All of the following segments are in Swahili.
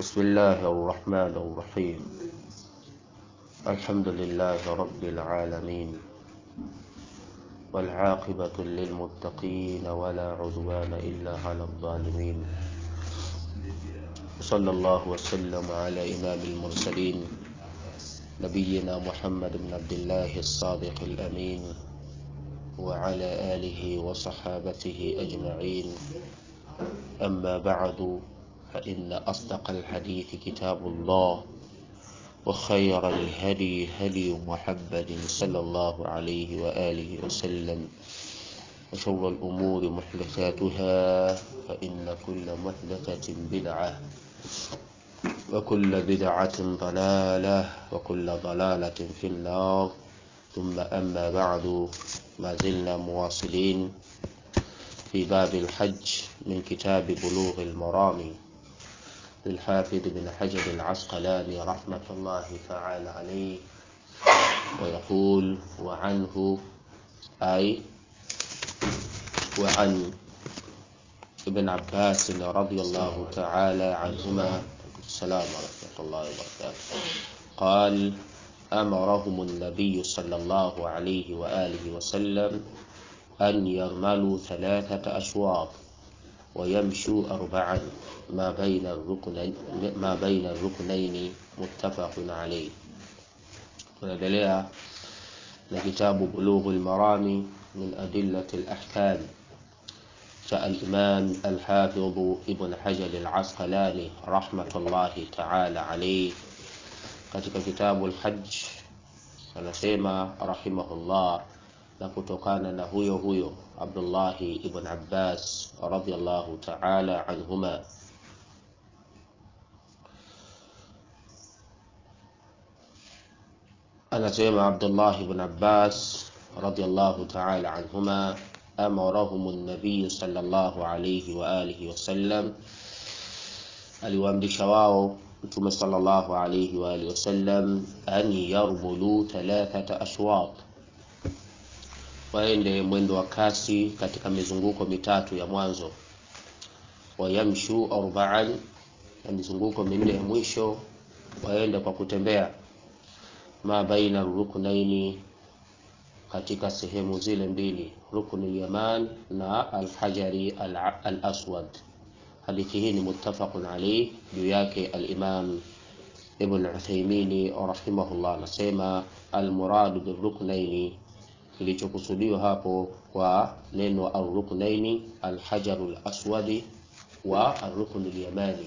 بسم الله الرحمن الرحيم الحمد لله رب العالمين والعاقبة للمتقين ولا عدوان إلا على الظالمين صلى الله وسلم على إمام المرسلين نبينا محمد بن عبد الله الصادق الأمين وعلى آله وصحابته أجمعين أما بعد فإن أصدق الحديث كتاب الله وخير الهدي هدي محمد صلى الله عليه وآله وسلم وشر الأمور محدثاتها فإن كل محدثة بدعة وكل بدعة ضلالة وكل ضلالة في النار ثم أما بعد ما زلنا مواصلين في باب الحج من كتاب بلوغ المرام للحافظ بن حجر العسقلاني رحمة الله تعالى عليه ويقول وعنه أي وعن ابن عباس رضي الله تعالى عنهما السلام ورحمة الله وبركاته قال أمرهم النبي صلى الله عليه وآله وسلم أن يرملوا ثلاثة أشواط ويمشوا أربعا ما بين الركنين ما بين الركنين متفق عليه tunaendelea na kitabu bulughul marami min adillati al-ahkam cha al-imam al-hafidh ibn hajar al-asqalani rahmatullahi ta'ala alayhi katika kitabu al-hajj anasema rahimahullah na kutokana na huyo huyo Abdullahi ibn Abbas radhiyallahu ta'ala anhuma anasema Abdullah ibn Abbas radhiyallahu ta'ala anhuma amarahum an-nabiy sallallahu alayhi wa alihi wasallam aliwaamrisha wao mtume sallallahu alayhi wa alihi wasallam an yarmulu thalathata ashwat waende mwendo wa kasi katika mizunguko mitatu ya mwanzo wayamshu arba'an na mizunguko minne ya mwisho waende kwa kutembea ma baina ruknaini katika sehemu zile mbili rukni yaman na alhajari al-aswad hadithi hii ni muttafaqun alayh juu yake al-imam ibn Uthaymeen rahimahullah anasema al-murad birruknaini kilichokusudiwa hapo kwa neno arruknaini alhajaru laswadi wa arruknu lyamani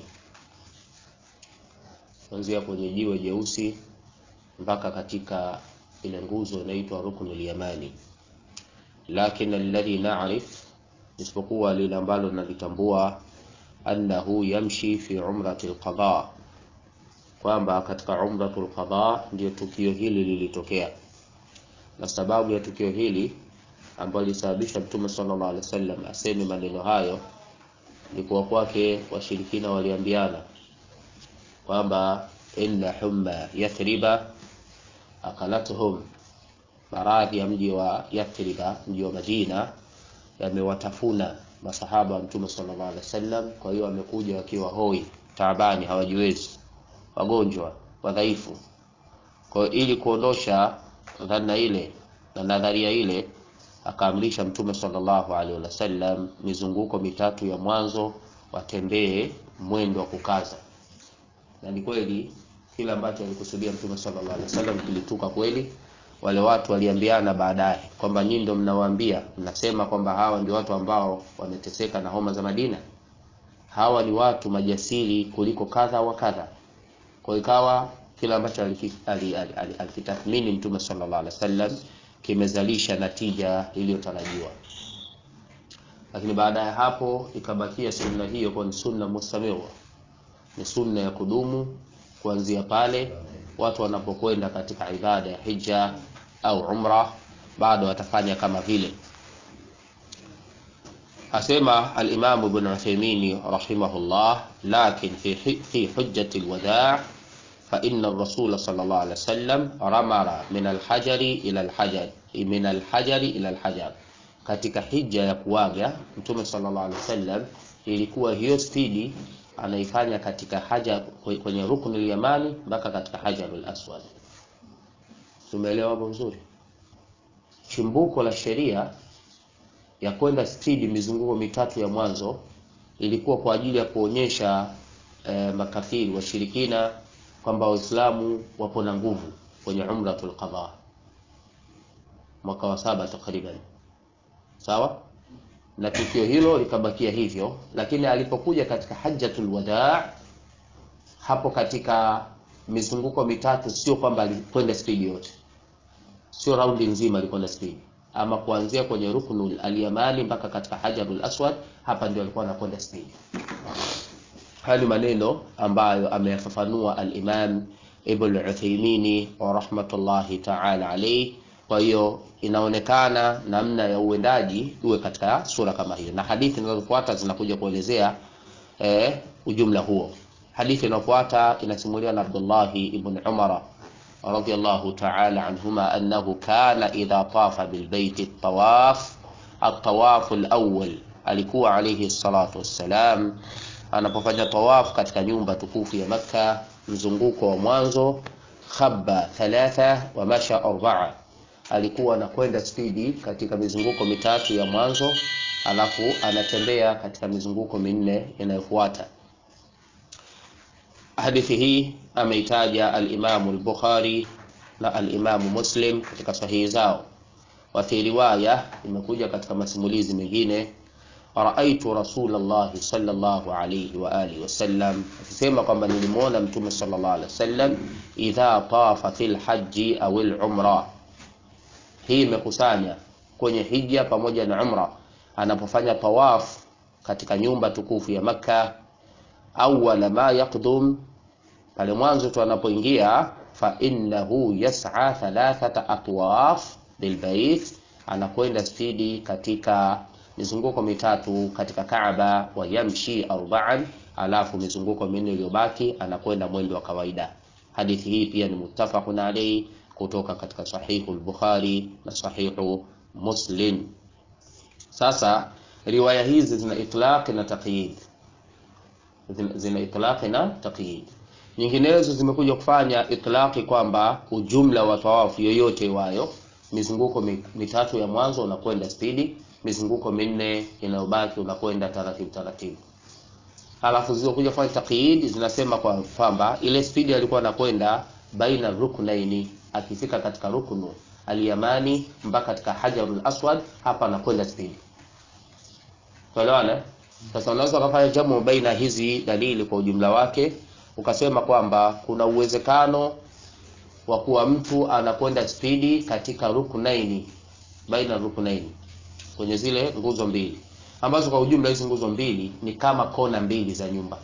kuanzia kwenye jiwe jeusi mpaka katika ile nguzo inaitwa ruknu lyamani lakin alladhi na'rif isipokuwa lile ambalo nalitambua annahu yamshi fi umrati alqada kwamba katika umratu alqada ndio tukio hili lilitokea na sababu ya tukio hili ambalo lilisababisha Mtume sallallahu alaihi wasallam aseme maneno hayo ni kuwa kwake washirikina waliambiana kwamba inna humma yathriba akalatuhum, maradhi ya mji wa Yathriba, mji wa Madina, yamewatafuna masahaba wa Mtume sallallahu alaihi wasallam. Kwa hiyo wamekuja wakiwa hoi, taabani, hawajiwezi, wagonjwa, wadhaifu. Kwa hiyo ili kuondosha dhana ile na nadharia ile akaamrisha Mtume sallallahu alaihi wasallam mizunguko mitatu ya mwanzo watembee mwendo wa kukaza, na ni kweli kile ambacho alikusudia Mtume sallallahu alaihi wasallam kilituka kweli. Wale watu waliambiana baadaye kwamba nyinyi ndio mnawaambia, mnasema kwamba hawa ndio watu ambao wameteseka na homa za Madina, hawa ni watu majasiri kuliko kadha wa kadha. Kwa ikawa kile ambacho alikitathmini Mtume sallallahu alaihi wasallam kimezalisha natija iliyotarajiwa, lakini baada ya hapo ikabakia sunna hiyo kwa ni sunna mustamira, ni sunna ya kudumu kuanzia pale watu wanapokwenda katika ibada ya hija au umra, bado watafanya kama vile. Asema al-Imam Ibn Uthaymeen rahimahullah, lakin fi fi hujjati al-wada' فإن الرسول صلى الله عليه وسلم رمر من الحجر إلى الحجر من الحجر إلى الحجر katika hija ya kuaga mtume sallallahu alaihi wasallam ilikuwa hiyo spidi anaifanya katika haja kwenye ruknul yamani mpaka katika hajarul aswad. Tumeelewa hapo vizuri? Chimbuko la sheria ya kwenda spidi mizunguko mitatu ya mwanzo ilikuwa kwa ajili ya kuonyesha eh, makafiri washirikina kwamba Waislamu wapo na nguvu kwenye umratul qadha mwaka wa saba takriban, sawa na tukio hilo likabakia hivyo, lakini alipokuja katika hajjatul wadaa, hapo katika mizunguko mitatu, sio kwamba alikwenda spidi yote, sio raundi nzima alikwenda spidi, ama kuanzia kwenye ruknul alyamani mpaka katika hajarul aswad, hapa ndio alikuwa anakwenda spidi. Haya ni maneno ambayo ameyafafanua al-Imam Ibn Uthaymeen wa rahmatullahi ta'ala alayhi. Kwa hiyo inaonekana namna ya uendaji uwe katika sura kama hiyo, na hadithi zinazofuata zinakuja kuelezea eh, ujumla huo. Hadithi inayofuata inasimuliwa na Abdullahi ibn Umar radiyallahu ta'ala anhuma annahu kana idha tafa bilbaiti tawaf at-tawaf al-awwal, alikuwa alayhi salatu wassalam anapofanya tawaf katika nyumba tukufu ya Makka, mzunguko wa mwanzo, khabba thalatha wa masha arba'a alikuwa anakwenda spidi katika mizunguko mitatu ya mwanzo, alafu anatembea katika mizunguko minne inayofuata. Hadithi hii ameitaja al-Imamu al-Bukhari na al-Imamu Muslim katika sahihi zao. Wa fi riwaya imekuja katika masimulizi mengine, raaitu Rasulullah sallallahu alayhi wa alihi wasallam, akisema kwamba nilimwona Mtume sallallahu alayhi wasallam idha tafa fil hajji au al-umra hii imekusanya kwenye hija pamoja na umra, anapofanya tawaf katika nyumba tukufu ya Makka. Awwala ma yaqdum, pale mwanzo tu anapoingia, fa innahu yas'a thalathata atwaf bilbait, anakwenda spidi katika mizunguko mitatu katika Kaaba, wa yamshi arba'an, alafu mizunguko minne iliyobaki anakwenda mwendo wa kawaida. Hadithi hii pia ni muttafaqun alayhi kutoka katika sahihu al-Bukhari na sahihu Muslim. Sasa riwaya hizi zina itlaq na taqyid, zina, zina itlaq na taqyid. Nyinginezo zimekuja kufanya itlaqi kwamba ujumla wa tawafu yoyote wayo mizunguko mitatu ya mwanzo unakwenda spidi, mizunguko minne inayobaki unakwenda taratibu taratibu. Halafu zilizokuja kufanya taqyid zinasema kwamba ile spidi alikuwa anakwenda baina ruknaini akifika katika ruknu aliyamani mpaka katika hajarul aswad, hapa anakwenda spidi. Tuelewana? Sasa unaweza ukafanya jamu baina hizi dalili kwa ujumla wake, ukasema kwamba kuna uwezekano wa kuwa mtu anakwenda spidi katika ruknaini, baina ruknaini, kwenye zile nguzo mbili ambazo kwa ujumla hizi nguzo mbili ni kama kona mbili za nyumba,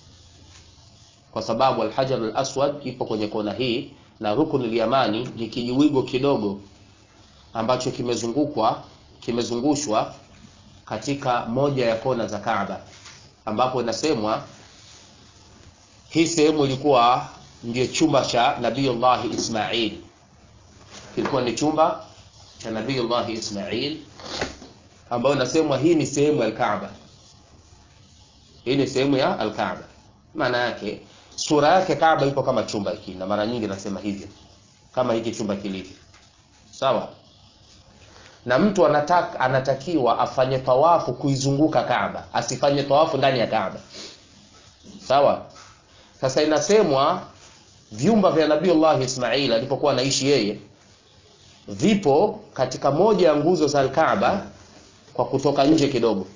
kwa sababu alhajarul aswad ipo kwenye kona hii na ruknul yamani ni kijiwigo kidogo ambacho kimezungukwa kimezungushwa katika moja ya kona za Kaaba, ambapo inasemwa hii sehemu ilikuwa ndio chumba cha Nabiyullah Ismail, kilikuwa ni chumba cha Nabiyullah Ismail, ambayo inasemwa hii ni sehemu ya Kaaba, hii ni sehemu ya Al-Kaaba. Maana yake sura yake Kaaba ipo kama chumba hiki, na mara nyingi nasema hivyo, kama hiki chumba kilivyo, sawa. Na mtu anataka anatakiwa afanye tawafu kuizunguka Kaaba, asifanye tawafu ndani ya Kaaba, sawa. Sasa inasemwa vyumba vya Nabiiullah Ismail alipokuwa anaishi yeye vipo katika moja ya nguzo za Kaaba kwa kutoka nje kidogo.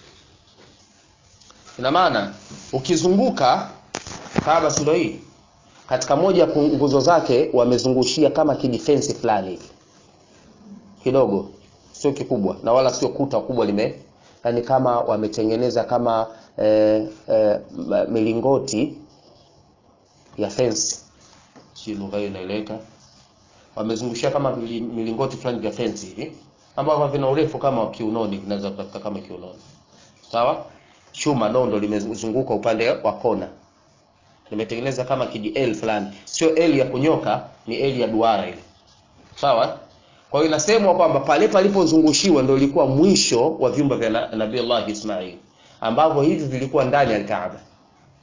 Ina maana ukizunguka Kaaba sura hii katika moja ya nguzo zake wamezungushia kama kidefense fulani hivi kidogo, sio kikubwa na wala sio kuta kubwa lime, yani kama wametengeneza kama eh, eh, milingoti ya fence, si lugha hiyo inaeleweka. Wamezungushia kama milingoti fulani vya fence hivi ambavyo vina urefu kama kiunoni, vinaweza kufika kama kiunoni, sawa. Chuma nondo limezunguka upande wa kona nimetengeneza kama kiji L fulani, sio L ya kunyoka, ni L ya duara ile, sawa. Kwa hiyo inasemwa kwamba pale palipozungushiwa ndio ilikuwa mwisho wa vyumba vya Nabii Allah Ismail, ambavyo hivi vilikuwa ndani ya Kaaba.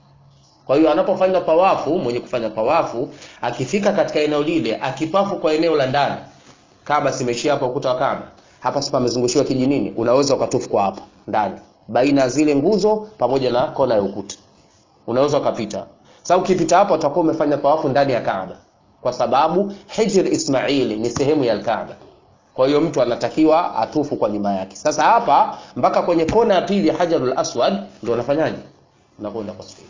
Kwa hiyo anapofanya tawafu, mwenye kufanya tawafu akifika katika eneo lile, akipafu kwa eneo la ndani, Kaaba simeshia hapa ukuta wa Kaaba, hapa sasa pamezungushiwa kijinini, unaweza ukatufu kwa hapa ndani, baina ya zile nguzo pamoja na kona ya ukuta, unaweza ukapita. Sasa ukipita hapo, utakuwa umefanya tawafu ndani ya Kaaba, kwa sababu Hijr Ismail ni sehemu ya Kaaba. Kwa hiyo mtu anatakiwa atufu kwa nyuma yake. Sasa hapa mpaka kwenye kona ya pili ya Hajarul Aswad ndio unafanyaje? Unakwenda kwa spidi.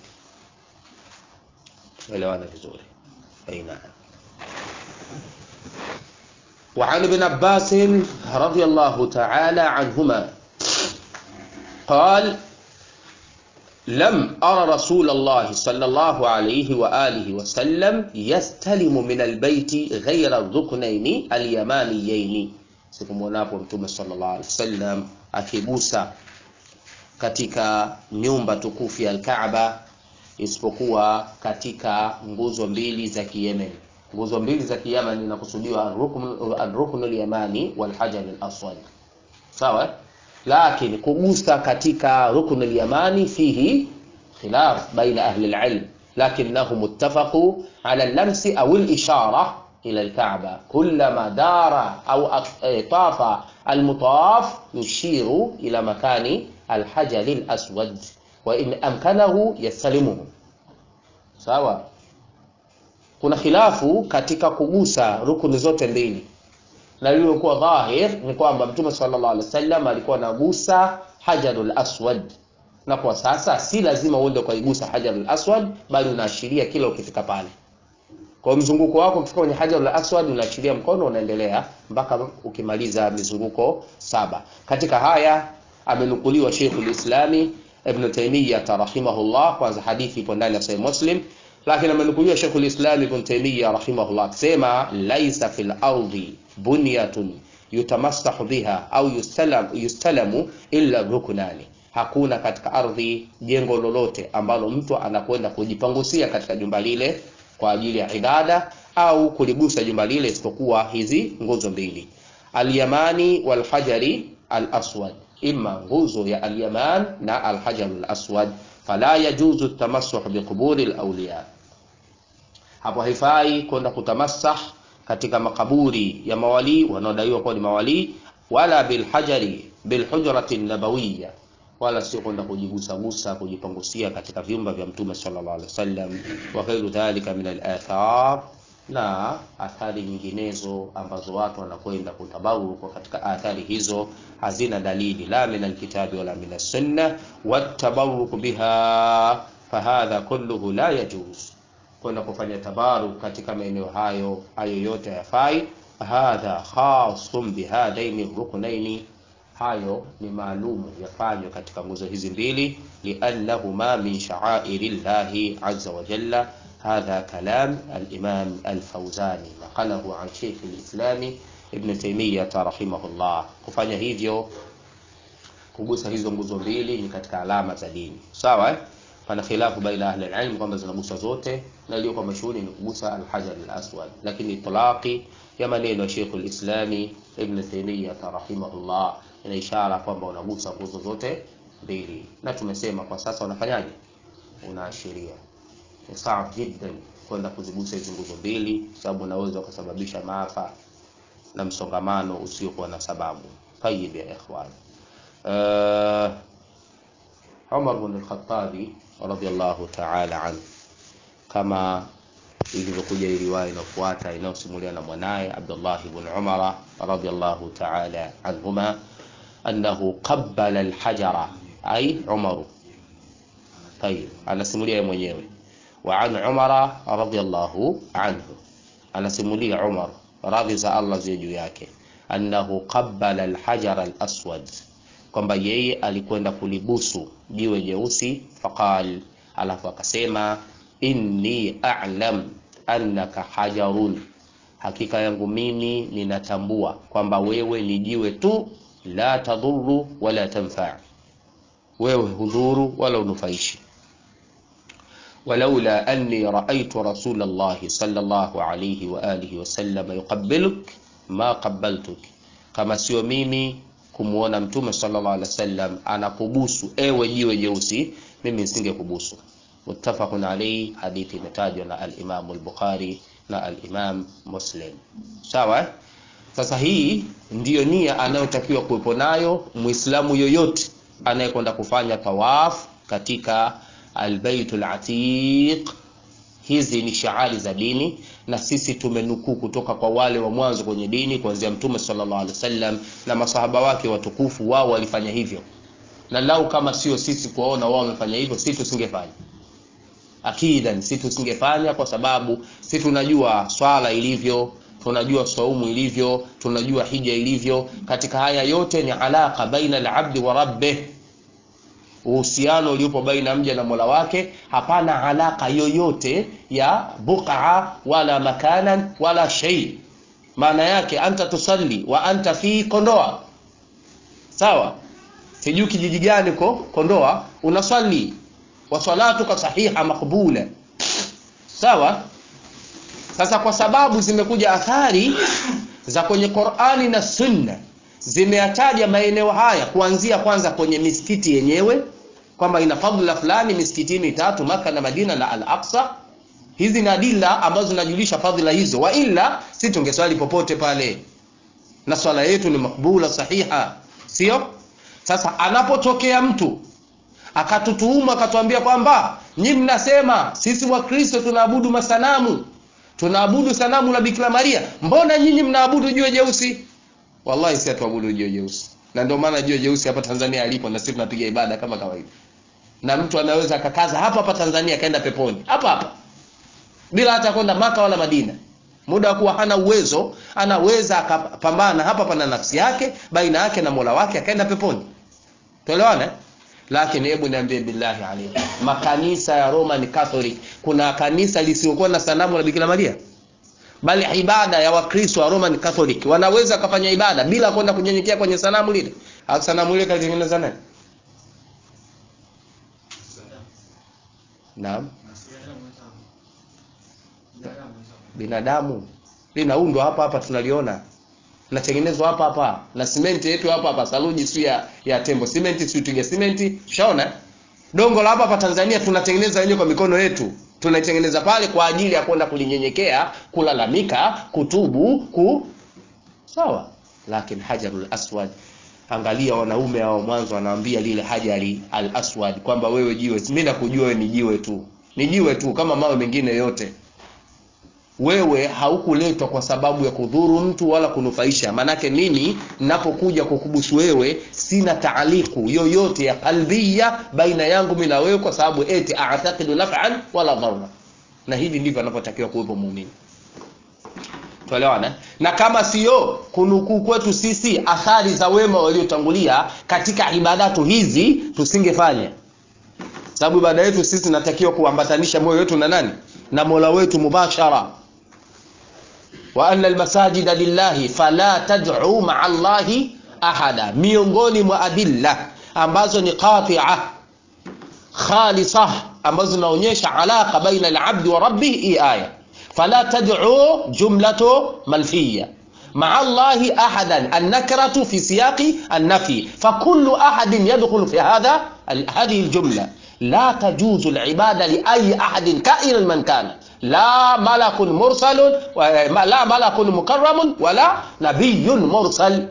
Elewana vizuri. Aina. وعن ابن عباس رضي الله تعالى عنهما قال لم أرى رسول الله صلى الله عليه وآله وسلم يستلم من البيت غير الركنين اليمانيين sikumwonapo mtume sallallahu alaihi wasallam akigusa katika nyumba tukufu ya Kaaba isipokuwa katika nguzo mbili za Kiyemen. Nguzo mbili za Kiyemen inakusudiwa ar-rukn al-yamani wal hajar al-aswad. Sawa? Lakini kugusa katika rukn al-yamani fihi khilaf baina ahli al-ilm, lakinnahum ittafaqu ala al-lamsi aw al-ishara ila al-Kaaba kullama dara au tafa al-mutawaf yushiru ila makani al-hajar al-aswad wa in amkanahu yastalimuhu. Sawa? Kuna khilafu katika kugusa rukuni zote mbili, na lililokuwa dhahir ni kwamba Mtume sallallahu alaihi wasallam alikuwa anagusa hajarul aswad, na kwa sasa si lazima uende ukaigusa hajarul aswad, bali unaashiria kila ukifika pale. Kwa mzunguko wako ukifika kwenye hajarul aswad, unaashiria mkono, unaendelea mpaka ukimaliza mizunguko saba. Katika haya amenukuliwa Sheikhul Islami Ibn Taymiyyah rahimahullah, kwanza hadithi ipo ndani ya Sahih Muslim, lakini amenukuliwa Sheikhul Islam Ibn Taymiyyah rahimahullah akisema laisa fil ardi bunyatun yutamassahu biha au yustalam, yustalamu illa ruknani, hakuna katika ardhi jengo lolote ambalo mtu anakwenda kujipangusia katika jumba lile kwa ajili ya ibada au kuligusa jumba lile isipokuwa hizi nguzo mbili, alyamani walhajari alaswad imma nguzo ya alyaman na alhajar alaswad, fala yajuzu tamassuh biquburi alawliya, hapo haifai kwenda kutamassah katika makaburi ya mawali wanaodaiwa kuwa ni mawali, wala bilhajari bilhujrati nabawiyya, wala sio kwenda kujigusagusa kujipangusia katika vyumba vya Mtume sallallahu alaihi wasallam, wa ghairu dhalika min alathar na athari nyinginezo ambazo watu wanakwenda kutabaruku katika athari hizo hazina dalili la min alkitabi wala min alsunna watabaruku biha fahadha kulluhu la yajuz, kwenda kufanya tabaruk katika maeneo hayo, hayo yote hayafai. Hadha khasun bihadaini ruknaini, hayo ni maalumu yafanywa katika nguzo hizi mbili, liannahuma min sha'airi llahi azza wa jalla hadha kalam al-Imam al-Fawzani naqalahu an Sheikh al-Islam Ibn Taymiyyah rahimahullah. Kufanya hivyo, kugusa hizo nguzo mbili ni katika alama za dini, sawa eh? Pana khilafu baina ahli al-ilm kwamba zinaguswa zote, na iliyokuwa mashuhuri ni kugusa al-hajar al-aswad, lakini itlaqi ya maneno ya Sheikh al-Islam Ibn Taymiyyah rahimahullah ina ishara kwamba unagusa nguzo zote mbili, na tumesema kwa sasa unafanyaje? Unaashiria ni sawa jiddan kwenda kuzigusa hizo nguzo mbili, sababu unaweza ukasababisha maafa na msongamano usiokuwa na sababu. Tayib ya ikhwan, uh, Umar bin al-Khattabi radhiyallahu ta'ala anhu, kama ilivyokuja riwaya inayofuata inayosimulia na mwanaye Abdullah ibn Umar radhiyallahu ta'ala anhuma annahu qabbala al-hajara ay Umar. Tayib, anasimulia yeye mwenyewe wa an Umara radhiyallahu anhu, anasimulia Umar radhi za Allah ziwe juu yake, annahu qabbala alhajar alaswad, kwamba yeye alikwenda kulibusu jiwe jeusi. Faqal, alafu akasema inni a'lam annaka hajarun, hakika yangu mimi ninatambua kwamba wewe ni jiwe tu, la tadhuru wala tanfa, wewe hudhuru wala unufaishi walaula anni raaitu rasula llahi sallallahu alayhi wa alihi wasallam yuqabbiluk ma qabbaltuk, kama sio mimi kumwona mtume sallallahu alaihi wasallam anakubusu ewe jiwe jeusi, mimi nisingekubusu. muttafaqun alayhi hadithi imetajwa na al-Imam al-Bukhari na al-Imam Muslim sawa eh? sasa hii ndiyo nia anayotakiwa kuwepo nayo muislamu yoyote anayekwenda kufanya tawaf katika albaitul atiq hizi ni shaari za dini na sisi tumenukuu kutoka kwa wale wa mwanzo kwenye dini kuanzia mtume sallallahu alaihi wasallam na masahaba wake watukufu wao walifanya hivyo na lau kama sio sisi kuwaona wao wamefanya hivyo si tusingefanya akidan si tusingefanya kwa sababu si tunajua swala ilivyo tunajua saumu ilivyo tunajua hija ilivyo katika haya yote ni alaka baina alabdi wa rabbih uhusiano uliopo baina mja na mola wake hapana alaka yoyote ya buqa wala makanan wala shay maana yake anta tusalli wa anta fi kondoa sawa sijui kijiji gani ko kondoa unaswali wa salatuka sahiha makbula sawa sasa kwa sababu zimekuja athari za kwenye Qur'ani na Sunna zimeyataja maeneo haya kuanzia kwanza kwenye misikiti yenyewe kwamba ina fadhila fulani misikiti mitatu Maka na Madina na Al-Aqsa hizi ni adila ambazo zinajulisha fadhila hizo wa ila si tungeswali popote pale na swala yetu ni makbula sahiha sio sasa anapotokea mtu akatutuuma akatuambia kwamba nyi mnasema sisi wakristo tunaabudu masanamu tunaabudu sanamu la Bikira Maria mbona nyinyi mnaabudu jiwe jeusi wallahi si hatuabudu jiwe jeusi na ndio maana jiwe jeusi hapa Tanzania alipo na sisi tunapiga ibada kama kawaida na mtu anaweza akakaza hapa hapa Tanzania akaenda peponi hapa hapa bila hata kwenda maka wala Madina muda wa kuwa hana uwezo anaweza akapambana hapa pana nafsi yake baina yake na Mola wake akaenda peponi tuelewane lakini hebu niambie billahi alayhi makanisa ya Roman Catholic kuna kanisa lisiokuwa na sanamu la Bikira Maria bali ibada ya wakristo wa Roman Catholic wanaweza kufanya ibada bila kwenda kunyenyekea kwenye sanamu lile au sanamu lile kalitengeneza nani naam binadamu linaundwa hapa hapa tunaliona natengenezwa hapa hapa na simenti yetu hapa hapa saluji si ya, ya tembo simenti si tuje simenti ushaona dongo la hapa hapa Tanzania tunatengeneza wenyewe kwa mikono yetu tunaitengeneza pale kwa ajili ya kwenda kulinyenyekea kulalamika kutubu ku sawa lakini hajarul aswad angalia wanaume hao mwanzo wanaambia lile hajari al aswad kwamba wewe jiwe mimi nakujua wewe ni jiwe tu ni jiwe tu kama mawe mengine yote wewe haukuletwa kwa sababu ya kudhuru mtu wala kunufaisha manake mimi ninapokuja kukubusu wewe sina taaliku yoyote ya kalbia baina yangu mimi na wewe kwa sababu eti a'taqidu naf'an wala dharra na hivi ndivyo anapotakiwa kuwepo muumini tuelewana na kama sio kunukuu kwetu sisi athari za wema waliotangulia katika ibadatu hizi tusingefanya sababu ibada yetu sisi tunatakiwa kuambatanisha moyo wetu na nani na Mola wetu mubashara wa anna almasajida lillahi fala tad'u ma'a Allahi ahada miongoni mwa adilla ambazo ni qati'a khalisa ambazo zinaonyesha alaka baina al-'abdi wa rabbih hii aya fala tad'u jumlatu malfiyya مع الله أحدا النكرة في سياق النفي فكل أحد يدخل في هذا هذه الجملة لا تجوز العبادة لأي أحد كائنا من كان لا ملك مرسل لا ملك مكرم ولا نبي مرسل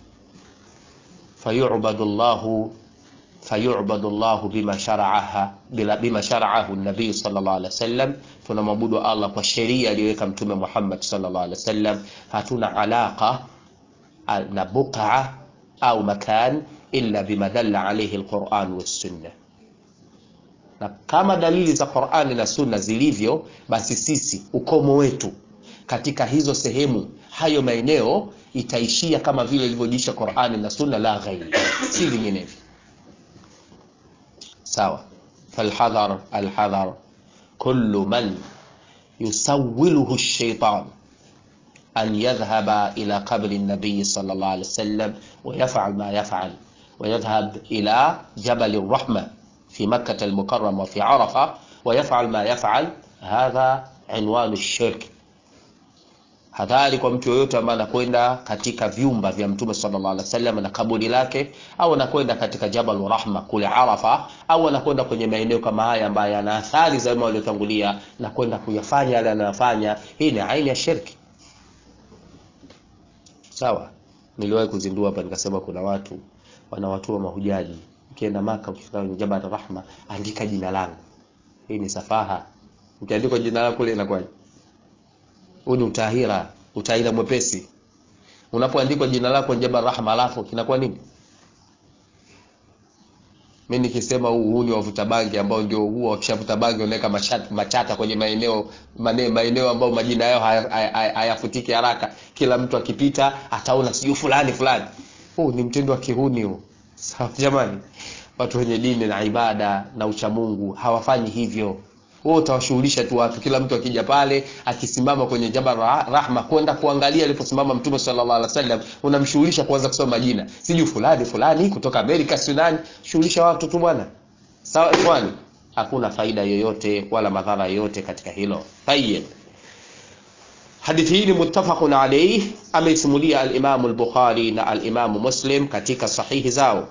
فيعبد الله فيعبد الله بما شرعها بما شرعه النبي صلى الله عليه وسلم tunamwabudu Allah kwa sheria aliyoweka mtume Muhammad sallallahu alaihi wasallam hatuna alaka na buqa au makan illa bima dalla alayhi alquran was-sunnah na kama dalili za Qur'ani na Sunna zilivyo basi sisi ukomo wetu katika hizo sehemu hayo maeneo itaishia kama vile ilivyojiisha Qur'ani na Sunna la ghairi si vinginevyo sawa falhadhar alhadhar kullu man yusawwiluhu ash-shaytan an yadhhaba ila qabri an-nabiy sallallahu alayhi wasallam wa yaf'al ma yaf'al wa yadhhab ila jabal ar-rahmah في مكة المكرمة وفي عرفة ويفعل ما يفعل هذا عنوان الشرك hadhari kwa mtu yoyote ambaye anakwenda katika vyumba vya mtume sallallahu alaihi wasallam na kaburi lake au anakwenda katika jabal rahma kule arafa au anakwenda kwenye maeneo kama haya ambayo yana athari za wema waliotangulia na kwenda kuyafanya yale anayofanya hii ni aina ya shirki sawa niliwahi kuzindua hapa nikasema kuna watu wanawatua mahujaji ukienda maka ukifika kwenye jabal rahma andika jina langu hii ni safaha ukiandika jina lako kule inakuwaje huu ni utahira utahira mwepesi unapoandikwa jina lako Jabal Rahma alafu kinakuwa nini mimi nikisema huu huu ni wavuta bangi ambao ndio huwa wakishavuta bangi wanaweka machata, machata kwenye maeneo mane, maeneo ambayo majina yao hayafutiki haya, haya haraka kila mtu akipita ataona sijui fulani fulani huu ni mtindo wa kihuni huu sawa jamani watu wenye dini na ibada na uchamungu hawafanyi hivyo wewe utawashughulisha tu watu kila mtu akija pale akisimama kwenye jabal rahma kwenda kuangalia aliposimama mtume sallallahu alaihi wasallam unamshughulisha kuanza kusoma majina sijui fulani fulani kutoka Amerika Sudan shughulisha watu tu bwana sawa ikhwani hakuna faida yoyote wala madhara yoyote katika hilo tayyib hadithi hii ni muttafaqun alayh ameisimulia al-Imam al-Bukhari na al-Imam Muslim katika sahihi zao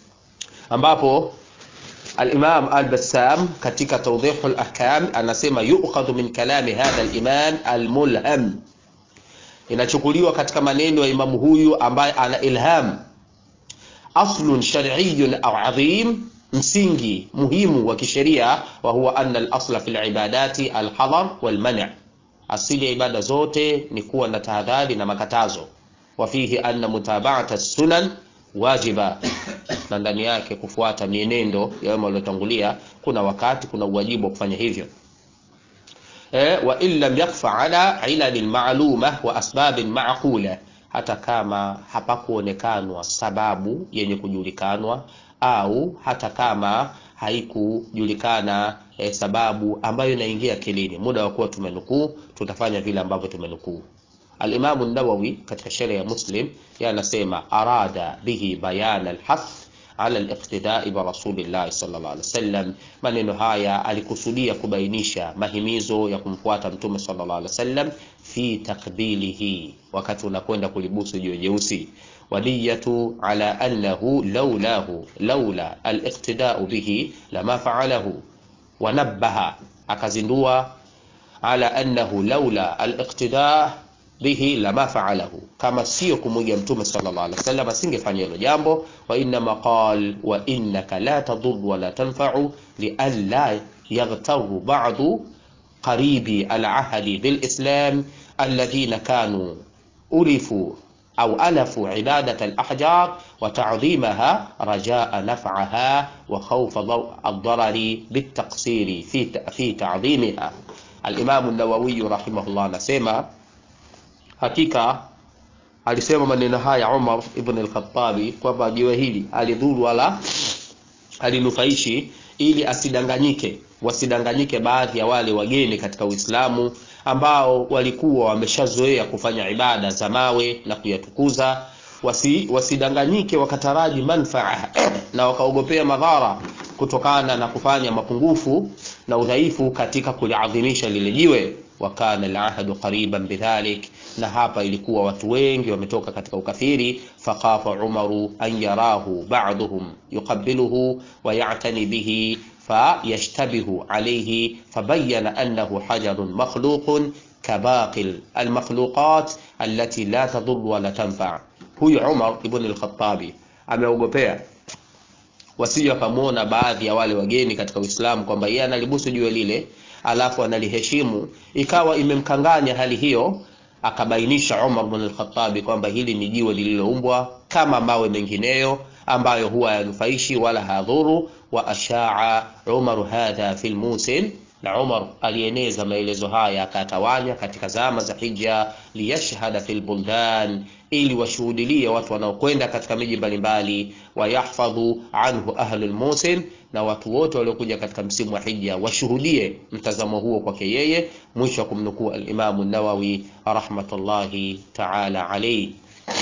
ambapo الإمام البسام katika توضيح الأحكام anasema yu'khadhu min kalami hadha al-imam al-mulham inachukuliwa katika maneno ya imamu huyu ambaye ana ilham aslun shar'iyyun au adhim msingi muhimu wa kisheria wa huwa anna al-asla fi al-ibadati al-hadar wal-man' asili ya ibada zote ni kuwa na tahadhari na makatazo wa fihi anna mutaba'ata as-sunan wajiba na ndani yake kufuata mienendo ya wema waliotangulia kuna wakati kuna uwajibu wa kufanya hivyo e, wa in lam yakfa ala ilalin ma'luma wa asbabin ma'qula hata kama hapakuonekanwa sababu yenye kujulikanwa au hata kama haikujulikana eh, sababu ambayo inaingia akilini muda wa kuwa tumenukuu tutafanya vile ambavyo tumenukuu Al-Imam an-Nawawi katika sheria ya Muslim yanasema arada bihi bayan al-hath ala al-iqtida'i bi Rasulillah sallallahu alaihi wasallam. Maneno haya alikusudia kubainisha mahimizo ya kumfuata Mtume sallallahu alaihi wasallam fi takbilihi, wakati unakwenda kulibusu jiwe jeusi wadiyatu ala annahu laulahu laula al-iqtida'u bihi lama fa'alahu wanabbaha, akazindua ala annahu laula al-iqtida' bihi lama faalahu, kama sio kumwiga mtume sallallahu alaihi wasallam asingefanya hilo jambo. Wa innama qal wa innaka la tadur wa la tanfa'u lialla yaghtaru ba'du qaribi al-ahdi bil-islam alladhina kanu ulifu au alafu ibadat al-ahjar wa ta'dhimaha rajaa naf'aha wa khawfa ad-darari bit-taqsiri fi fi ta'dhimiha. Al-Imam an-Nawawi rahimahullah anasema hakika alisema maneno haya Umar ibn al-Khattabi kwamba jiwe hili alidhuru wala alinufaishi, ili asidanganyike, wasidanganyike baadhi ya wale wageni katika Uislamu ambao walikuwa wameshazoea kufanya ibada za mawe na kuyatukuza, wasi, wasidanganyike wakataraji manfaa na wakaogopea madhara kutokana na kufanya mapungufu na udhaifu katika kuliadhimisha lile jiwe wa kana al-ahdu qariban bidhalik, na hapa ilikuwa watu wengi wametoka katika ukafiri. Fakhafa Umaru an yarahu ba'dhum yuqabbiluhu wa ya'tani bihi fayashtabihu alayhi fabayyana annahu hajarun makhluqun kabaqi al-makhluqat allati la tadur wa la tanfa. Huyu Umar ibn al-Khattabi ameogopea wasije wakamwona baadhi ya wale wageni katika Uislamu kwamba yeye analibusu jiwe lile alafu analiheshimu, ikawa imemkanganya hali hiyo. Akabainisha Umar bin al-Khattab kwamba hili ni jiwe lililoumbwa kama mawe mengineyo ambayo huwa yanufaishi wala hadhuru. Wa ashaa Umar hadha fil musin, na Umar alieneza maelezo haya akatawanya katika zama za hija, liyashhada fil buldan, ili washuhudilie watu wanaokwenda katika miji mbalimbali, wayahfadhu anhu ahlul musin na watu wote waliokuja katika msimu wa hija washuhudie mtazamo huo kwake yeye. Mwisho wa kumnukuu al-Imam an-Nawawi rahmatullahi ta'ala alayhi.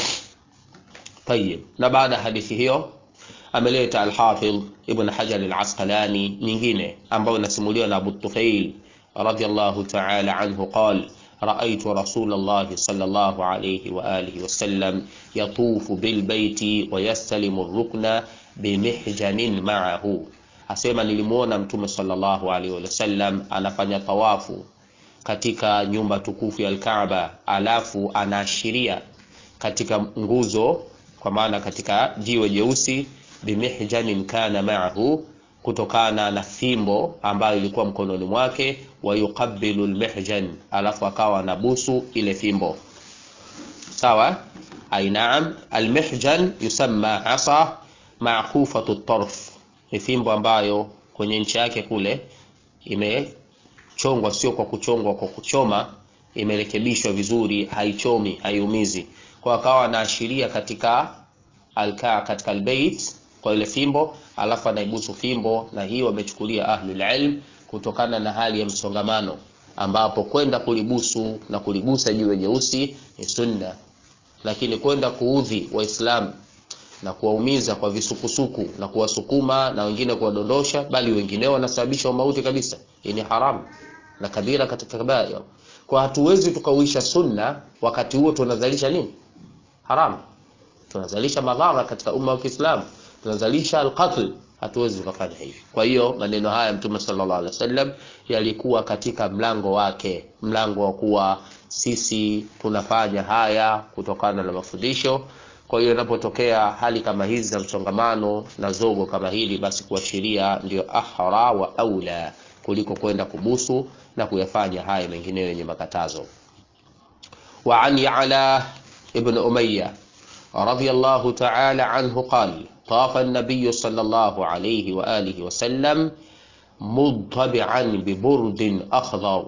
Tayib, na baada ya hadithi hiyo ameleta al-Hafidh Ibn Hajar al-Asqalani nyingine ambayo inasimuliwa na Abu Tufail radiyallahu ta'ala anhu qala رأيت رسول الله صلى الله عليه وآله وسلم يطوف بالبيت ويستلم الركن بمحجن معه asema nilimuona mtume sallallahu alaihi wasallam anafanya tawafu katika nyumba tukufu ya Al-Kaaba, alafu anaashiria katika nguzo, kwa maana katika jiwe jeusi, bimihjanin kana ma'ahu, kutokana na fimbo ambayo ilikuwa mkononi mwake, wa yuqabbilu almihjan, alafu akawa anabusu ile fimbo. Sawa, ai naam, almihjan yusamma asa ma'kufatu at-tarf, ni fimbo ambayo kwenye nchi yake kule ime chongwa sio kwa kuchongwa kwa kuchoma, imerekebishwa vizuri, haichomi, haiumizi. Kwa akawa anaashiria katika alkaa katika albayt kwa ile fimbo, alafu anaibusu fimbo, na hiyo wamechukulia ahlul ilm kutokana na hali ya msongamano, ambapo kwenda kulibusu na kuligusa jiwe jeusi ni sunna, lakini kwenda kuudhi Waislamu na kuwaumiza kwa visukusuku na kuwasukuma na wengine kuwadondosha, bali wengineo wanasababisha mauti kabisa. Hii ni haramu na kabira katika kabair. Kwa hatuwezi tukauisha sunna wakati huo tunazalisha nini? Haramu. Tunazalisha madhara katika umma wa Kiislamu, tunazalisha alqatl. Hatuwezi tukafanya hivi. Kwa hiyo maneno haya Mtume sallallahu alaihi wasallam yalikuwa katika mlango wake, mlango wa kuwa sisi tunafanya haya kutokana na mafundisho kwa hiyo inapotokea hali kama hizi za msongamano na zogo kama hili, basi kuashiria ndio ahra wa aula kuliko kwenda kubusu na kuyafanya haya mengineyo yenye makatazo. Wa an Ya'la ibn Umayya radiyallahu ta'ala anhu qala tafa an-nabiy sallallahu alayhi wa alihi wa sallam mudtabi'an bi burdin akhdar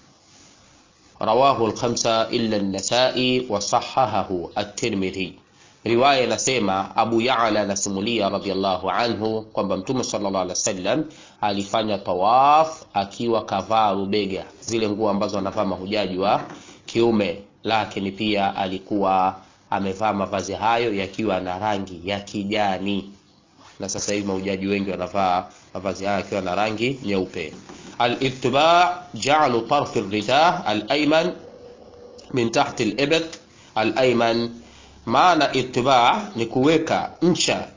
rawahu al-khamsa illa an-nasa'i wa sahhahahu at-Tirmidhi. Riwaya inasema Abu Ya'la anasimulia radhiallahu anhu kwamba Mtume sallallahu alaihi wasallam alifanya tawaf akiwa kavaa rubega, zile nguo ambazo anavaa mahujaji wa kiume, lakini pia alikuwa amevaa mavazi hayo yakiwa na rangi ya kijani, na sasa hivi mahujaji wengi wanavaa mavazi hayo yakiwa na rangi nyeupe. Al-ittiba ja'alu tarf ar-rida al-ayman min tahti al-ibq al-ayman maana itibaa ni kuweka ncha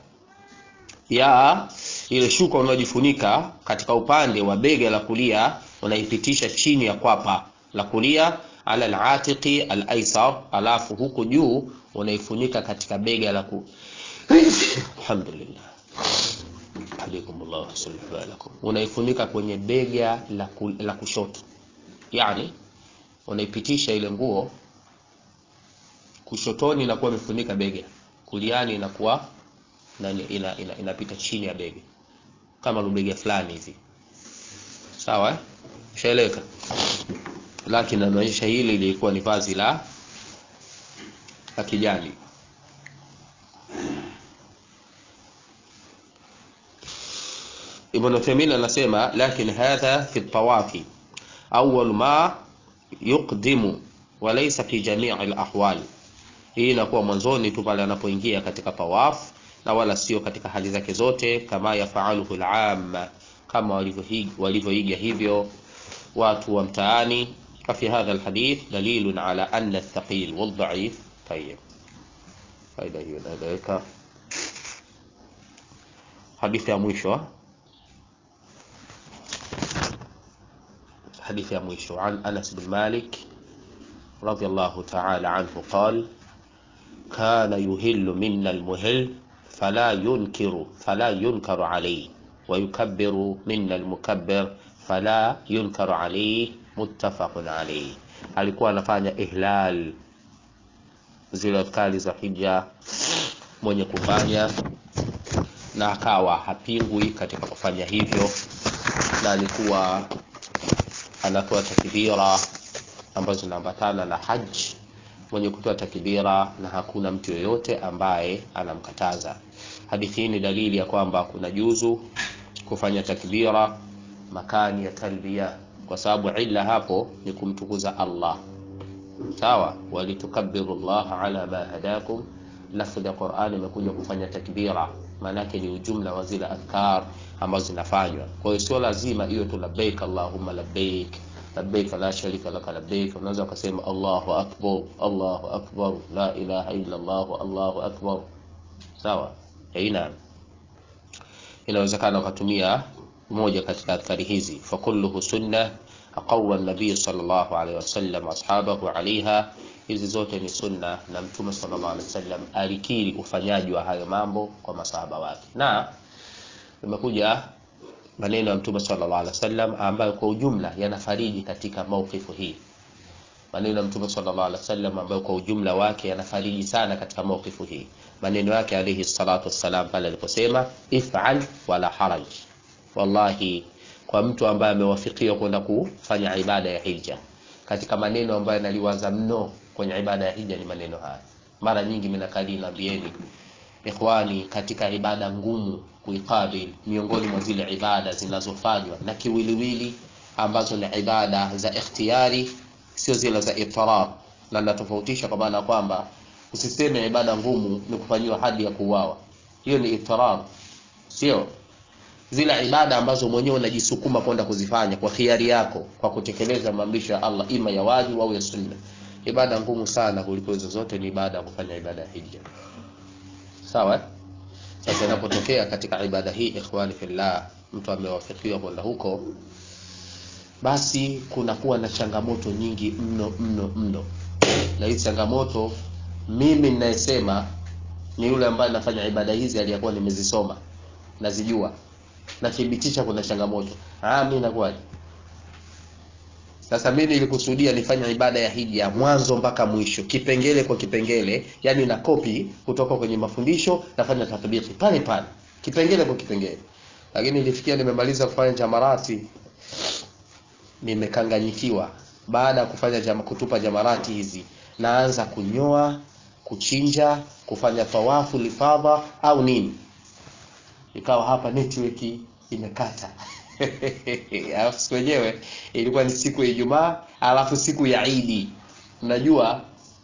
ya ile shuka unaojifunika katika upande wa bega la kulia, unaipitisha chini ya kwapa la kulia, ala al-atiqi al-aysar, alafu huku juu unaifunika katika bega la ku alhamdulillah alikumullah sallallahu alaikum, unaifunika kwenye bega la, ku, la kushoto, yani unaipitisha ile nguo kushotoni inakuwa imefunika bega, kuliani inakuwa inapita ina, ina, ina chini ya bega kama lubega fulani hivi, sawa eh? Shaeleka, lakini anaonyesha hili lilikuwa ni vazi la la kijani. Ibn Uthaymeen anasema lakin hadha fi tawafi awwal ma yuqdimu wa laysa fi jami' al-ahwal hii inakuwa mwanzoni tu pale anapoingia katika tawaf na wala sio katika hali zake zote, kama yafaaluhu al-amma, kama walivyoiga hivyo watu wa mtaani. Fafi hadha alhadith dalilun ala anna athqil waldhaif. Tayib, faida hiyo inaeleweka. Hadithi ya mwisho, hadithi ya mwisho an Anas bin Malik radiyallahu ta'ala anhu qala kana yuhillu minna almuhill fala yunkiru fala yunkaru alayhi wa yukabbiru minna almukabbir fala yunkaru alayhi muttafaqun alayhi. Alikuwa anafanya ihlal zile adhkari za hija mwenye kufanya na akawa hapingwi katika kufanya hivyo, na alikuwa anatoa takbira ambazo zinaambatana na haji mwenye kutoa takbira na hakuna mtu yoyote ambaye anamkataza. Hadithi hii ni dalili ya kwamba kuna juzu kufanya takbira makani ya talbia, kwa sababu illa hapo ni kumtukuza Allah. Sawa, walitukabbiru Allah ala ma hadakum. Lafdhi ya Qur'ani imekuja kufanya takbira, maanake ni ujumla wa zile adhkar ambazo zinafanywa. Kwa hiyo sio lazima iwe tu labbaik allahumma labbaik labbaik la sharika laka labbaik unaweza ukasema Allahu akbar Allahu akbar la ilaha illa Allah Allahu akbar sawa aina inawezekana ukatumia moja katika adhkari hizi fakulluhu sunna aqawa nabii sallallahu alaihi wasallam ashabahu alaiha hizi zote ni sunna na mtume sallallahu alaihi wasallam alikiri ufanyaji wa hayo mambo kwa masahaba wake na imekuja maneno ya mtume sallallahu alaihi wasallam ambayo kwa ujumla yanafariji katika maukifu hii maneno ya mtume sallallahu alaihi wasallam ambayo kwa ujumla wake yanafariji sana katika maukifu hii maneno yake alayhi salatu wassalam pale aliposema if'al wala haraj wallahi kwa mtu ambaye amewafikiwa kwenda kufanya ibada ya hija katika maneno ambayo naliwaza mno kwenye ibada ya hija ni maneno haya mara nyingi minakali naambieni ikhwani katika ibada ngumu kuikabil miongoni mwa zile ibada zinazofanywa na kiwiliwili ambazo ni ibada za ikhtiyari sio zile za ifrar na natofautisha kwa maana kwamba usiseme ibada ngumu ni kufanyiwa hadi ya kuuawa hiyo ni ifrar sio zile ibada ambazo mwenyewe unajisukuma kwenda kuzifanya kwa khiari yako kwa kutekeleza maamrisho ya Allah ima ya wajibu au ya sunna ibada ngumu sana kuliko hizo zote ni ibada ya kufanya ibada ya hija sawa sasa inapotokea katika ibada hii ikhwani fillah mtu amewafikiwa kwenda huko basi kunakuwa na changamoto nyingi mno mno mno na hii changamoto mimi ninayesema ni yule ambaye nafanya ibada hizi aliyakuwa nimezisoma nazijua nathibitisha kuna changamoto ah mimi nakuaje sasa mimi nilikusudia nifanye ibada ya hija mwanzo mpaka mwisho kipengele kwa kipengele yani na kopi kutoka kwenye mafundisho nafanya tatbiki pale pale kipengele kwa kipengele lakini nilifikia nimemaliza kufanya jamarati nimekanganyikiwa baada ya kufanya jama, kutupa jamarati hizi naanza kunyoa kuchinja kufanya tawafu lifadha au nini ikawa hapa network imekata alafu siku wenyewe ilikuwa ni siku ya Ijumaa alafu siku ya Idi unajua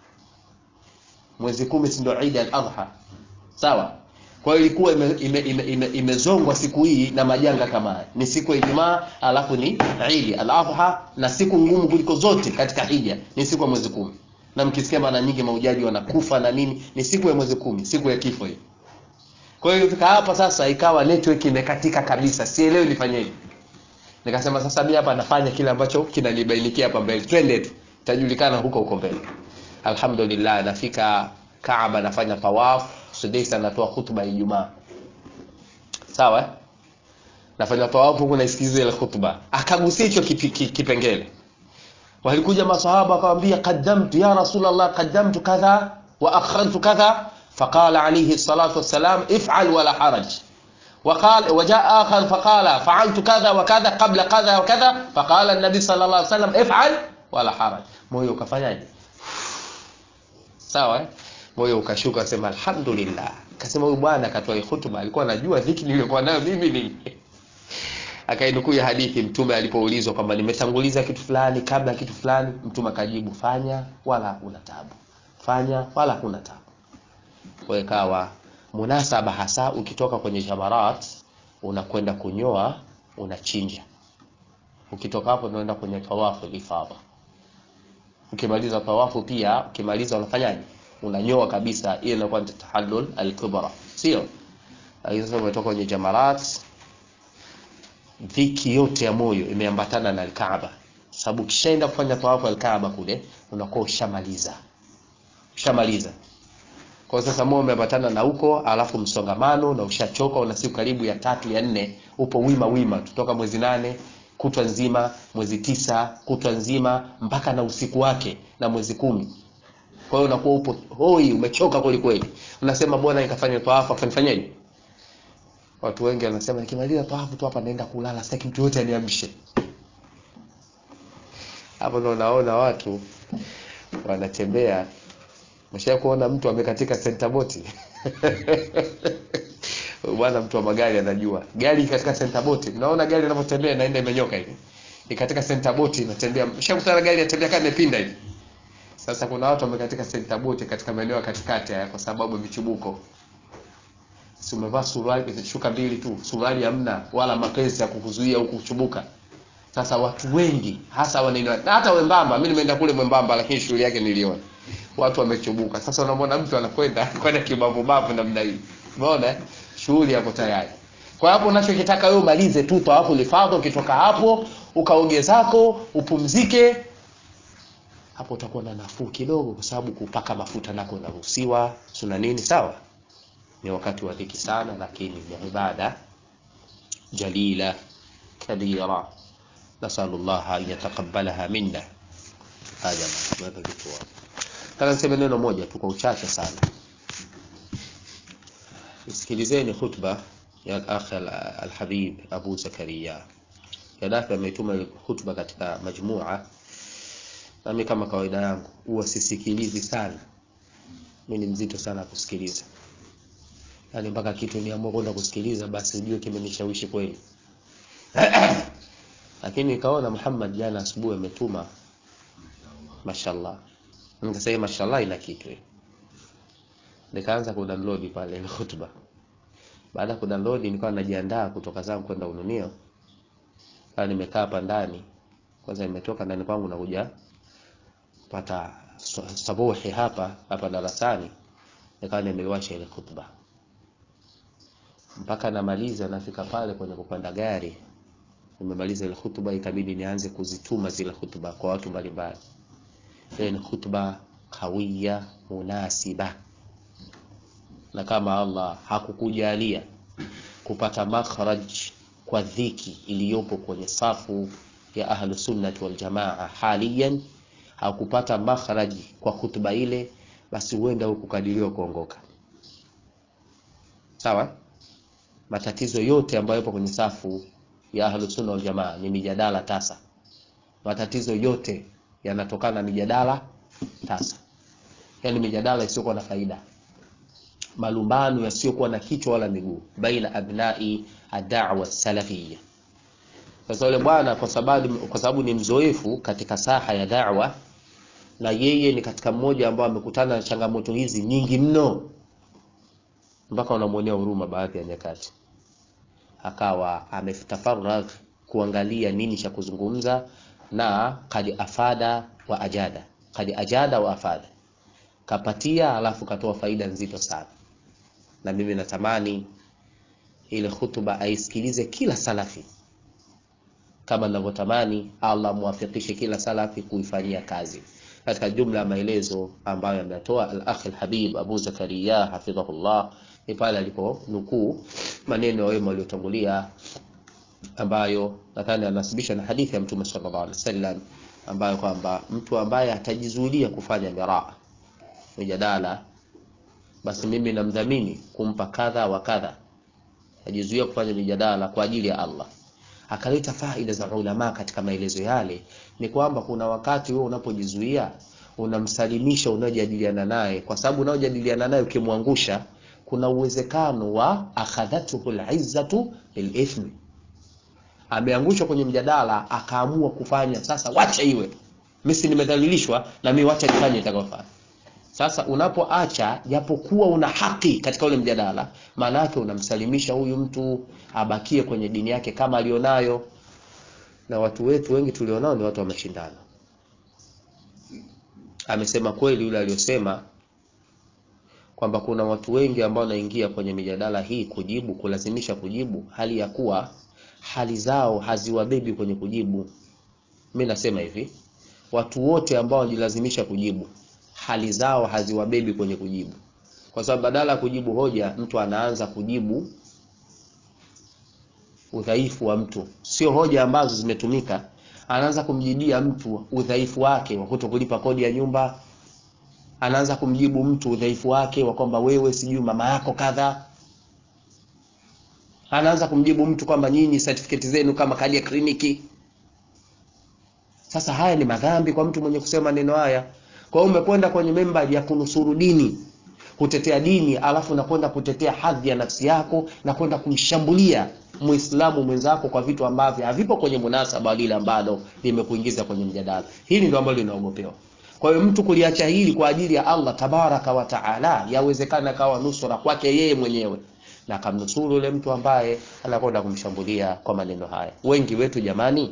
mwezi kumi si ndio Eid al-Adha sawa kwa hiyo ilikuwa imezongwa ime, ime, ime, ime siku hii na majanga kama haya ni siku ya Ijumaa alafu ni Eid al-Adha na siku ngumu kuliko zote katika hija ni siku ya mwezi kumi na mkisikia mara nyingi maujaji wanakufa na nini ni siku ya mwezi kumi siku ya kifo hii kwa hiyo fika hapa sasa ikawa network imekatika kabisa sielewi nifanyeje nikasema sasa mimi hapa nafanya kile ambacho kinanibainikia hapa mbele twende tu tajulikana huko huko mbele alhamdulillah nafika Kaaba nafanya tawaf Sudais anatoa hutuba ya Ijumaa sawa eh? nafanya tawaf huko naisikiza ile hutuba akagusia hicho kipengele walikuja masahaba akamwambia qaddamtu ya rasulullah qaddamtu kadha wa akhartu kadha فقال عليه الصلاة والسلام افعل ولا حرج وقال وجاء آخر فقال فعلت كذا وكذا قبل كذا وكذا فقال النبي صلى الله عليه وسلم افعل ولا حرج moyo ukafanyaje sawa moyo ukashuka sema alhamdulillah akasema huyu bwana akatoa hutuba alikuwa anajua dhiki niliyokuwa nayo mimi ni akainukuu ya hadithi mtume alipoulizwa kwamba nimetanguliza kitu fulani kabla kitu fulani mtume akajibu fanya wala hakuna tabu fanya wala hakuna tabu kwa ikawa munasaba hasa ukitoka kwenye jamarat unakwenda kunyoa unachinja ukitoka hapo unaenda kwenye tawafu ifadha ukimaliza tawafu pia ukimaliza unafanyaje unanyoa kabisa hiyo inakuwa ni tahallul al-kubra sio lakini sasa umetoka kwenye jamarat dhiki yote ya moyo imeambatana na al-Kaaba sababu ukishaenda kufanya tawafu al-Kaaba kule unakuwa ushamaliza ushamaliza kwa sasa moyo umeambatana na huko alafu msongamano na ushachoka una siku karibu ya tatu ya nne upo wima wima tutoka mwezi nane kutwa nzima mwezi tisa kutwa nzima mpaka na usiku wake na mwezi kumi kwa hiyo unakuwa upo hoi umechoka kweli kweli unasema bwana nikafanya tawafu afanifanyaje watu wengi wanasema nikimaliza tawafu tu hapa naenda kulala sitaki mtu yote aniamshe hapo ndo unaona watu wanatembea Msha kuona mtu amekatika center boti bwana mtu wa magari anajua gari katika center boti unaona gari linapotembea inaenda imenyoka hivi ikatika center boti inatembea mshakutana gari inatembea kama imepinda hivi sasa kuna watu wamekatika center boti katika maeneo ya katikati haya kwa sababu ya michubuko si umevaa suruali shuka mbili tu suruali hamna wala mapenzi ya kukuzuia huku kuchubuka Sasa watu wengi hasa wanene, na hata wembamba, mimi nimeenda kule mwembamba, lakini shughuli yake niliona watu wamechubuka. Sasa unamwona mtu anakwenda kwenda kibavu bavu namna hii, umeona eh? shughuli yako tayari. Kwa hapo unachokitaka wewe umalize tu tawafu lifadha, ukitoka hapo ukaoge zako upumzike, hapo utakuwa na nafuu kidogo, kwa sababu kupaka mafuta nako inaruhusiwa, suna nini, sawa. Ni wakati wa dhiki sana, lakini ni ibada jalila kabira, nasalullah an yataqabbalaha minna. Haya, naweka kitu hapo. Nataka niseme neno moja tu kwa uchache sana. Sikilizeni khutba ya al-akh al-habib Abu Zakaria. Gaddafi ametuma khutba katika majmua, nami kama kawaida yangu huwa sisikilizi sana. Mimi ni mzito sana kusikiliza, yaani mpaka kitu niamua kwenda kusikiliza, basi ujue kimenishawishi kweli. Lakini nikaona Muhammad jana asubuhi ametuma, mashallah nikasema mashallah ina kitu hiyo. Nikaanza kudownload pale ile hotuba. Baada ya kudownload nilikuwa najiandaa kutoka zangu kwenda Ununio. Sasa nimekaa hapa ndani. Kwanza nimetoka ndani kwangu na kuja kupata sabuhi hapa hapa darasani. Nikawa nimeiwasha ile hotuba. Mpaka namaliza nafika pale kwenye kupanda gari. Nimemaliza ile hotuba ikabidi nianze kuzituma zile hotuba kwa watu mbalimbali. Ile ni khutba kawiya munasiba, na kama Allah hakukujalia kupata makhraj kwa dhiki iliyopo kwenye safu ya ahlu sunnati wal jamaa haliyan, hakupata makhraj kwa khutba ile, basi huenda hukukadiriwa kuongoka. Sawa, matatizo yote ambayo yapo kwenye safu ya ahlu sunna wal jamaa ni mijadala tasa, matatizo yote yanatokana na mijadala tasa, yaani mijadala isiyokuwa na faida, malumbano yasiyokuwa na kichwa wala miguu, baina abnai ad-da'wa salafiyya. Sasa yule bwana kwa sababu kwa sababu ni mzoefu katika saha ya da'wa, na yeye ni katika mmoja ambao amekutana na changamoto hizi nyingi mno, mpaka unamwonea huruma baadhi ya nyakati, akawa ametafaragh kuangalia nini cha kuzungumza na kadi afada wa ajada, kadi ajada wa afada, kapatia alafu katoa faida nzito sana. Na mimi natamani ile hutuba aisikilize kila salafi kama ninavyotamani Allah muwafikishe kila salafi kuifanyia kazi. Katika jumla ya maelezo ambayo ametoa al-akh al-habib Abu Zakaria hafidhahullah ni pale alipo nukuu maneno ya wema waliotangulia ambayo nadhani anasibisha na hadithi ya Mtume sallallahu alaihi wasallam ambayo kwamba mtu ambaye atajizuilia kufanya miraa mijadala, basi mimi namdhamini kumpa kadha wa kadha, ajizuia kufanya mijadala kwa ajili ya Allah. Akaleta faida za ulama katika maelezo yale, ni kwamba kuna wakati wewe unapojizuia unamsalimisha unayojadiliana naye, kwa sababu unayojadiliana naye ukimwangusha, kuna uwezekano wa akhadhatuhu al-izzatu bil-ithmi ameangushwa kwenye mjadala akaamua kufanya sasa, wacha iwe mimi si nimedhalilishwa, na mimi wacha nifanye itakayofanya. Sasa unapoacha japokuwa una haki katika ule mjadala, maana yake unamsalimisha huyu mtu abakie kwenye dini yake kama alionayo. Na watu wetu wengi tulionao ni watu wa mashindano. Amesema kweli yule aliyosema kwamba kuna watu wengi ambao wanaingia kwenye mijadala hii kujibu, kulazimisha kujibu, hali ya kuwa hali zao haziwabebi kwenye kujibu. Mimi nasema hivi, watu wote ambao wanajilazimisha kujibu, hali zao haziwabebi kwenye kujibu, kwa sababu badala ya kujibu hoja, mtu anaanza kujibu udhaifu wa mtu, sio hoja ambazo zimetumika. Anaanza kumjibia mtu udhaifu wake wa kutokulipa kodi ya nyumba, anaanza kumjibu mtu udhaifu wake wa kwamba wewe sijui mama yako kadha anaanza kumjibu mtu kwamba nyinyi certificate zenu kama kadi ya kliniki. Sasa haya ni madhambi kwa mtu mwenye kusema maneno haya. Kwa hiyo umekwenda kwenye membari ya kunusuru dini, kutetea dini, alafu nakwenda kutetea hadhi ya nafsi yako na kwenda kumshambulia Muislamu mwenzako kwa vitu ambavyo havipo kwenye munasaba lile ambalo limekuingiza kwenye mjadala. Hili ndio ambalo linaogopewa. Kwa hiyo mtu kuliacha hili kwa ajili ya Allah tabaraka wa taala, yawezekana kawa nusura kwake yeye mwenyewe na akamnusuru yule mtu ambaye anakwenda kumshambulia kwa maneno haya. Wengi wetu jamani,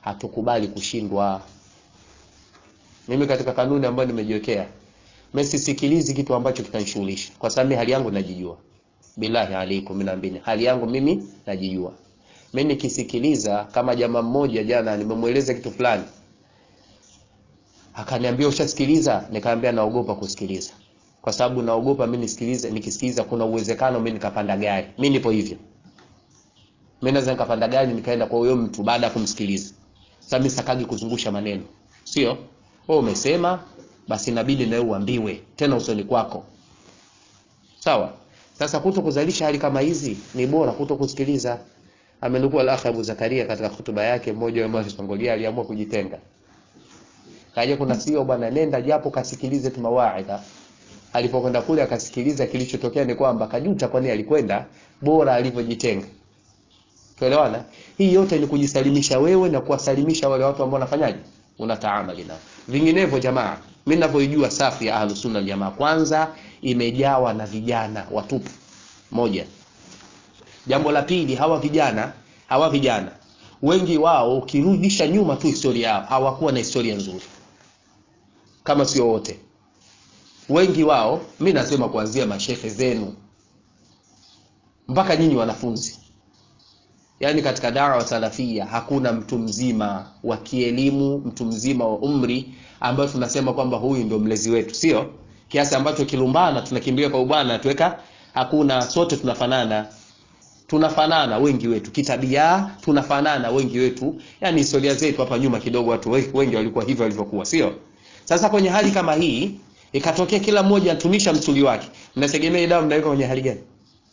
hatukubali kushindwa. Mimi katika kanuni ambayo nimejiwekea, mimi sisikilizi kitu ambacho kitanishughulisha, kwa sababu mimi hali yangu najijua. Billahi alaikum, naambini hali yangu mimi najijua. Mimi nikisikiliza, kama jamaa mmoja jana nimemweleza kitu fulani, akaniambia ushasikiliza, nikamwambia naogopa kusikiliza, kwa sababu naogopa mimi nisikilize, nikisikiliza kuna uwezekano mimi nikapanda gari. Mimi nipo hivyo, mimi naweza nikapanda gari nikaenda kwa huyo mtu baada ya kumsikiliza. Sasa mimi sakagi kuzungusha maneno, sio wewe umesema, basi inabidi na wewe uambiwe tena usoni kwako, sawa. Sasa kuto kuzalisha hali kama hizi ni bora kuto kusikiliza. Amenukua al-Akh Abu Zakaria katika hutuba yake, mmoja wa mwanasongolia aliamua kujitenga, kaja kuna sio bwana, nenda japo kasikilize tu mawaidha. Alipokwenda kule akasikiliza, kilichotokea ni kwamba kajuta, kwani alikwenda bora alivyojitenga. Tuelewana? Hii yote ni kujisalimisha wewe na kuwasalimisha wale watu ambao wanafanyaje, unataamali nao. Vinginevyo jamaa, mimi ninavyoijua safu ya Ahlus Sunna jamaa, kwanza imejawa na vijana watupu. Moja. Jambo la pili, hawa vijana hawa vijana wengi wao, ukirudisha nyuma tu historia yao, hawakuwa na historia nzuri, kama sio wote. Wengi wao, mi nasema kuanzia mashehe zenu mpaka nyinyi wanafunzi, yaani katika dawa salafia hakuna mtu mzima wa kielimu, mtu mzima wa umri ambayo tunasema kwamba huyu ndio mlezi wetu, sio kiasi ambacho kilumbana tunakimbia kwa ubwana tuweka. Hakuna, sote tunafanana tunafanana wengi wetu kitabia, tunafanana wengi wetu, yani historia zetu hapa nyuma kidogo, watu wengi walikuwa hivyo walivyokuwa, sio? Sasa kwenye hali kama hii ikatokea kila mmoja atumisha msuli wake, mnategemea dawa mnaweka kwenye hali gani?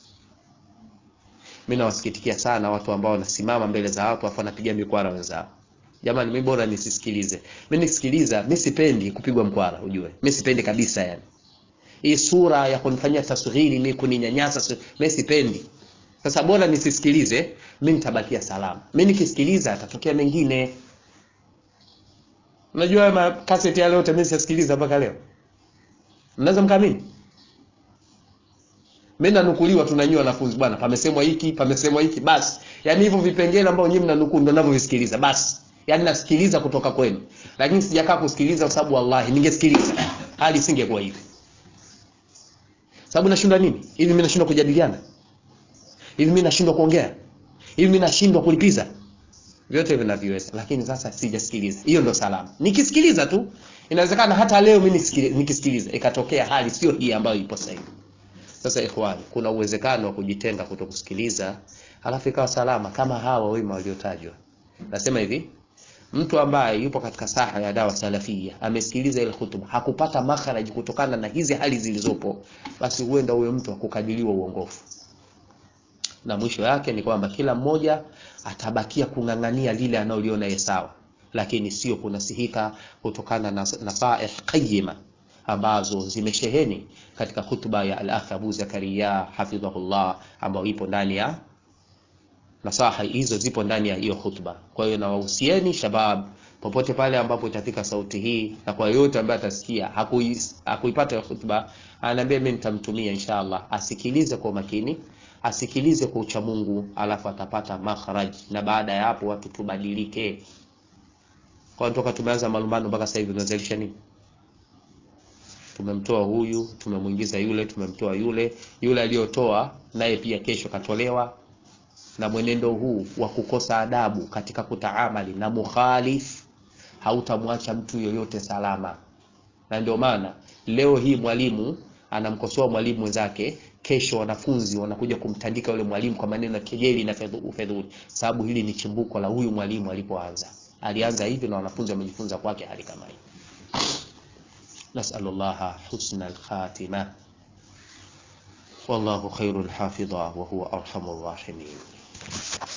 Mimi nawasikitikia sana watu ambao wanasimama mbele za watu afa wanapiga mikwara wenzao. Jamani, mimi bora nisisikilize. Mimi nisikiliza, mimi sipendi kupigwa mkwara, ujue mimi sipendi kabisa, yani hii sura ya kunifanyia tasghiri, mimi kuninyanyasa, mimi sipendi. Sasa bora nisisikilize, mimi nitabakia salama. Mimi nikisikiliza atatokea mengine. Unajua ma cassette yale yote mimi sisikiliza mpaka leo. Mnaweza mkaamini? Mimi nanukuliwa tunanyua wanafunzi bwana, pamesemwa hiki, pamesemwa hiki basi. Yaani hivyo vipengele ambao nyinyi mnanukuu ndio ninavyovisikiliza basi. Yaani nasikiliza kutoka kwenu. Lakini sijakaa kusikiliza kwa sababu wallahi ningesikiliza. Hali isingekuwa hivi. Sababu nashindwa nini? Hivi mimi nashindwa kujadiliana? hivi mimi nashindwa kuongea, hivi mimi nashindwa kulipiza, vyote vinaviweza, lakini sasa sijasikiliza. Hiyo ndo salama. Nikisikiliza tu, inawezekana hata leo mimi nikisikiliza ikatokea hali sio hii ambayo ipo sasa hivi. Sasa ikhwani, kuna uwezekano wa kujitenga kuto kusikiliza, halafu ikawa salama kama hawa wema waliotajwa. Nasema hivi, mtu ambaye yupo katika saha ya dawa salafia amesikiliza ile hutuba hakupata makharaji kutokana na hizi hali zilizopo, basi huenda huyo mtu akukadiliwa uongofu na mwisho yake ni kwamba kila mmoja atabakia kung'ang'ania lile analoliona yeye sawa, lakini sio kunasihika kutokana na nasaih qayyima ambazo zimesheheni katika hutuba ya al-akh Abu Zakaria hafidhahullah, ambayo ipo ndani ya nasaha hizo, zipo ndani ya hiyo hutuba. Kwa hiyo nawahusieni shabab, popote pale ambapo itafika sauti hii, na kwa yote ambaye atasikia hakuipata hutuba, anaambia mimi nitamtumia inshallah, asikilize kwa makini asikilize kwa ucha Mungu, alafu atapata makhraj, na baada ya hapo watu tubadilike. Kwa toka tumeanza malumbano mpaka sasa hivi tunazalisha nini? Tumemtoa huyu, tumemwingiza yule, tumemtoa yule, yule aliyotoa naye pia kesho katolewa. Na mwenendo huu wa kukosa adabu katika kutaamali na mukhalif hautamwacha mtu yoyote salama, na ndio maana leo hii mwalimu anamkosoa mwalimu mwenzake, kesho wanafunzi wanakuja kumtandika yule mwalimu kwa maneno ya kejeli na ufedhuli, sababu hili ni chimbuko la huyu mwalimu alipoanza. Alianza hivi na wanafunzi wamejifunza kwake hali kama hii. Nasalullaha husna alkhatima, wallahu khairul hafidha wa huwa arhamur rahimin.